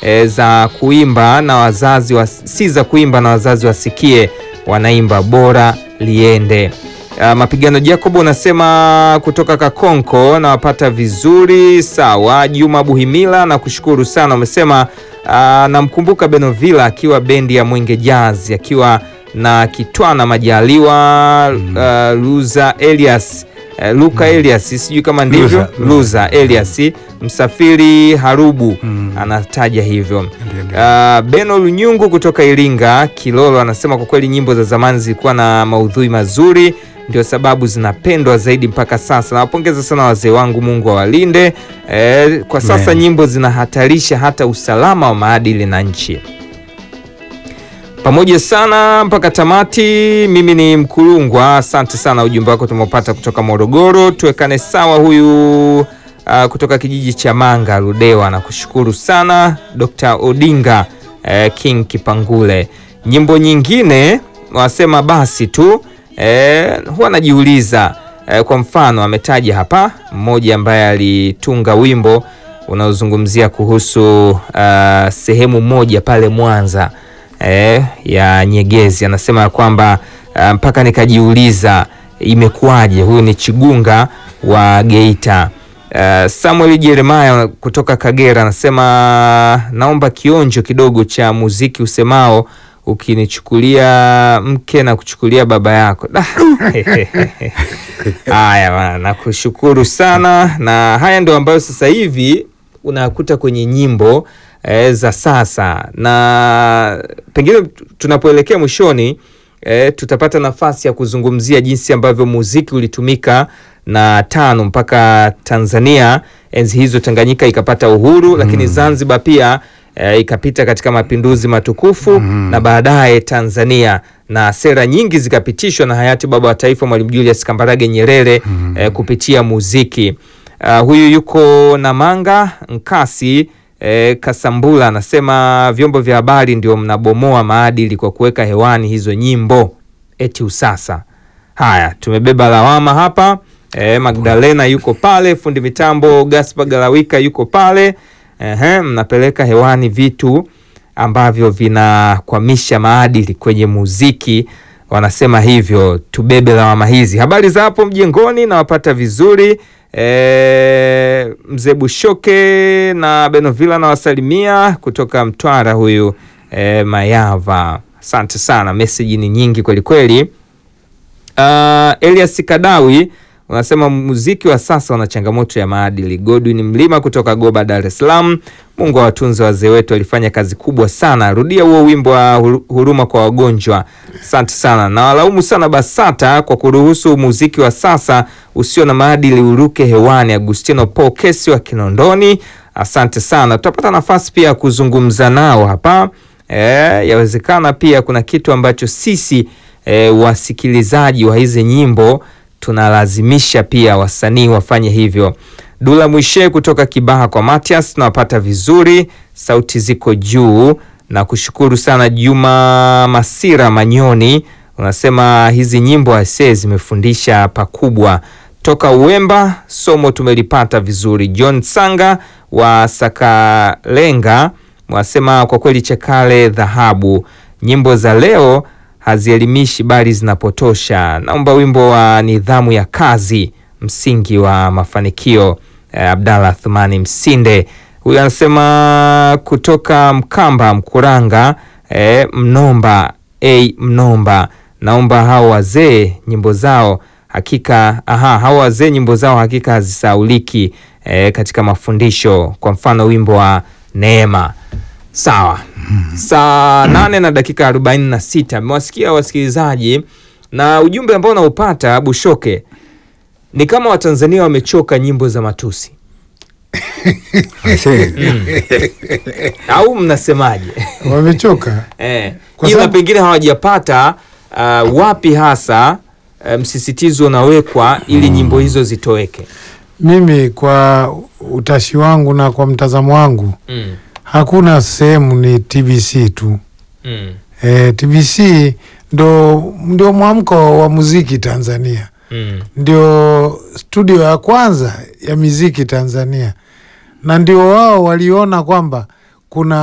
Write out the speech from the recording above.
e, za kuimba na wazazi wa, si za kuimba na wazazi wasikie wanaimba bora liende. Uh, mapigano Jacob unasema kutoka Kakonko nawapata vizuri sawa. Juma Buhimila na kushukuru sana, umesema uh, namkumbuka Benovila akiwa bendi ya Mwenge Jazz akiwa na Kitwana Majaliwa uh, Luza Elias uh, Luka Elias sijui kama ndivyo Luza, Luza Elias Msafiri Harubu anataja hivyo. Ndio, ndio. Uh, Beno Lunyungu kutoka Iringa Kilolo anasema kwa kweli nyimbo za zamani zilikuwa na maudhui mazuri, ndio sababu zinapendwa zaidi mpaka sasa. Nawapongeza sana wazee wangu, Mungu awalinde. Eh, kwa sasa Amen. nyimbo zinahatarisha hata usalama wa maadili na nchi. Pamoja sana mpaka tamati. Mimi ni Mkulungwa, asante sana, ujumbe wako tumeupata kutoka Morogoro. Tuwekane sawa huyu uh, kutoka kijiji cha Manga Ludewa, na kushukuru sana Dr. Odinga eh, King Kipangule. Nyimbo nyingine wasema basi tu eh, huwa najiuliza eh, kwa mfano ametaja hapa mmoja ambaye alitunga wimbo unaozungumzia kuhusu uh, sehemu moja pale Mwanza eh, ya Nyegezi anasema ya kwamba uh, mpaka nikajiuliza imekuwaje. Huyu ni Chigunga wa Geita. Uh, Samuel Jeremiah kutoka Kagera anasema naomba kionjo kidogo cha muziki usemao ukinichukulia mke na kuchukulia baba yako. Da. Haya bana, nakushukuru sana, na haya ndio ambayo sasa hivi unakuta kwenye nyimbo eh, za sasa, na pengine tunapoelekea mwishoni eh, tutapata nafasi ya kuzungumzia jinsi ambavyo muziki ulitumika na tano mpaka Tanzania enzi hizo Tanganyika ikapata uhuru, lakini Zanzibar pia eh, ikapita katika mapinduzi matukufu na baadaye Tanzania na sera nyingi zikapitishwa na hayati baba wa taifa Mwalimu Julius Kambarage Nyerere eh, kupitia muziki. Uh, huyu yuko Namanga Nkasi eh, Kasambula anasema vyombo vya habari ndio mnabomoa maadili kwa kuweka hewani hizo nyimbo eti usasa. Haya, tumebeba lawama hapa. Eh, Magdalena yuko pale, fundi mitambo Gaspar Galawika yuko pale. Ehe, mnapeleka hewani vitu ambavyo vinakwamisha maadili kwenye muziki, wanasema hivyo. Tubebe lawama hizi. Habari za hapo mjengoni, nawapata vizuri. E, mzee Bushoke na Benovila nawasalimia kutoka Mtwara huyu e, Mayava. Asante sana, meseji ni nyingi kwelikweli. Uh, Elias Kadawi unasema muziki wa sasa una changamoto ya maadili. Godwin Mlima kutoka Goba, Dar es Salaam. Mungu awatunze wazee wetu, walifanya kazi kubwa sana. Rudia huo wimbo wa huru- huruma kwa wagonjwa. Asante sana. Na walaumu sana BASATA kwa kuruhusu muziki wa sasa usio na maadili uruke hewani. Agustino Paul Kesi wa Kinondoni, asante sana. Tutapata nafasi pia ya kuzungumza nao hapa. E, yawezekana pia kuna kitu ambacho sisi e, wasikilizaji wa hizi nyimbo tunalazimisha pia wasanii wafanye hivyo. Dula Mwishe kutoka Kibaha kwa Matias, nawapata vizuri, sauti ziko juu na kushukuru sana. Juma Masira Manyoni unasema hizi nyimbo ase zimefundisha pakubwa. Toka Uwemba, somo tumelipata vizuri. John Sanga wa Sakalenga wasema kwa kweli Chakale dhahabu, nyimbo za leo hazielimishi bali zinapotosha. Naomba wimbo wa nidhamu ya kazi, msingi wa mafanikio. Eh, Abdallah Thumani Msinde huyu anasema kutoka Mkamba Mkuranga, eh, Mnomba a Mnomba, naomba hao wazee nyimbo zao hakika, aha, hao wazee nyimbo zao hakika hazisauliki eh, katika mafundisho, kwa mfano wimbo wa Neema. Sawa, saa nane na dakika arobaini na sita mmewasikia wasikilizaji, na ujumbe ambao unaupata Bushoke ni kama Watanzania wamechoka nyimbo za matusi au mnasemaje? wamechoka Eh, Kwa ila sababu- pengine hawajapata uh, wapi hasa uh, msisitizo unawekwa ili nyimbo hizo zitoweke. mimi kwa utashi wangu na kwa mtazamo wangu Mm, hakuna sehemu ni TBC tu mm, e, TBC ndo ndio mwamko wa muziki Tanzania mm, ndio studio ya kwanza ya muziki Tanzania na ndio wao waliona kwamba kuna